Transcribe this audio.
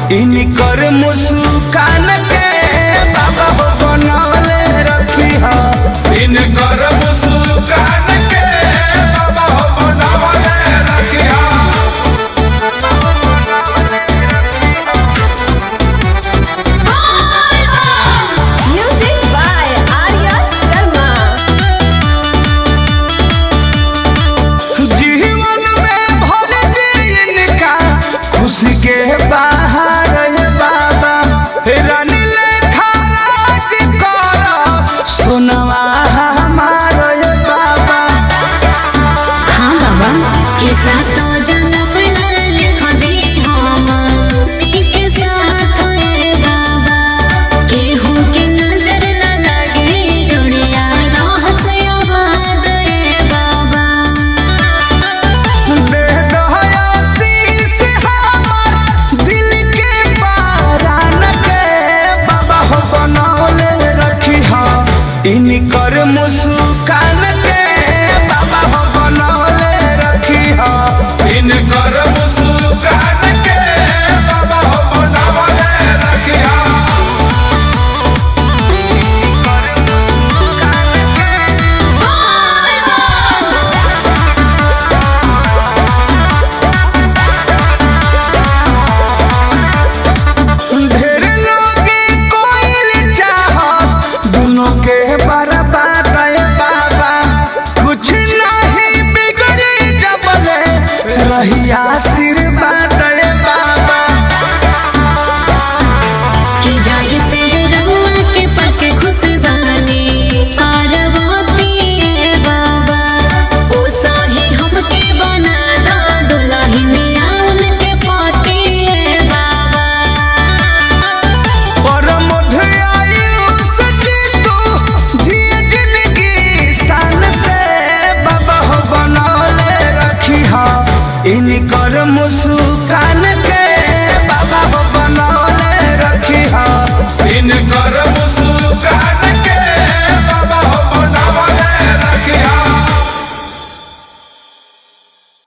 इनकर मुस्कान के बाबा हो बनौले रखी हा इनकर मुस्कान के बाबा हो बनवले रखिया Music by Arya Sharma. जीवन में भर दे इनका खुशी के बाहर है बाबा रानी लेखा राज करस सुनवा हमार है बाबा हाँ बाबा के साथ तो जन्म लिख दे हम के साथ है बाबा केहू के नजर न लगे जुड़िया रह से आबाद है बाबा दे दहया शीश हमार दिल के बारान के बाबा हो बनौले रखी हा इनकर मुस्कान के बाबा हो बनौले रखी हा इनकर मुस्कान के बाबा हो बनवले रखिया ढेर लोगे कोइल चाहत दोनों के बर्बाद है बाबा कुछ नहीं बिगड़ी जबले रही आशीर्वाद है बाबा कि जाय से रहुआ के पक खुश जाने पार्वती है बाबा ओ साही हमके बना दा दुल्हनिया उनके पोती है बाबा और मधुआयुष जी तू जिए जिंदगी शान से बाबा हो बनौले रखी हा इनकर मुस्कान